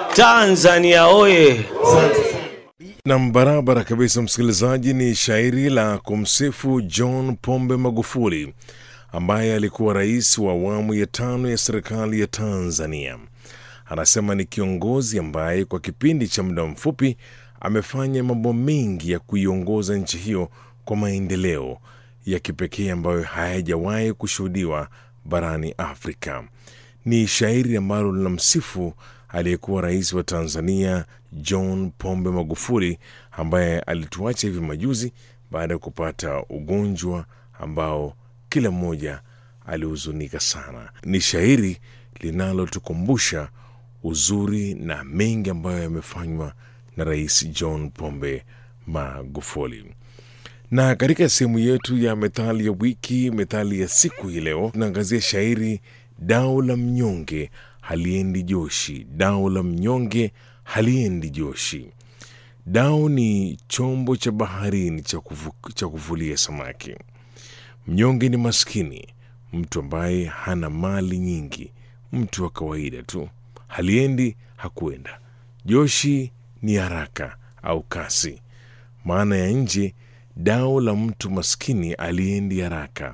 Tanzania oye! Nam, barabara kabisa, msikilizaji. Ni shairi la kumsifu John Pombe Magufuli ambaye alikuwa rais wa awamu ya tano ya serikali ya Tanzania. Anasema ni kiongozi ambaye kwa kipindi cha muda mfupi amefanya mambo mengi ya kuiongoza nchi hiyo kwa maendeleo ya kipekee ambayo hayajawahi kushuhudiwa barani Afrika. Ni shairi ambalo linamsifu aliyekuwa rais wa Tanzania John Pombe Magufuli ambaye alituacha hivi majuzi baada ya kupata ugonjwa ambao kila mmoja alihuzunika sana. Ni shairi linalotukumbusha uzuri na mengi ambayo yamefanywa na Rais John Pombe Magufuli. Na katika sehemu yetu ya methali ya wiki, methali ya siku hii leo, tunaangazia shairi dau la mnyonge haliendi joshi. Dau la mnyonge haliendi joshi. Dau ni chombo cha baharini cha, kufu, cha kuvulia samaki. Mnyonge ni maskini, mtu ambaye hana mali nyingi, mtu wa kawaida tu. Haliendi hakuenda. Joshi ni haraka au kasi. Maana ya nje, dau la mtu maskini aliendi haraka,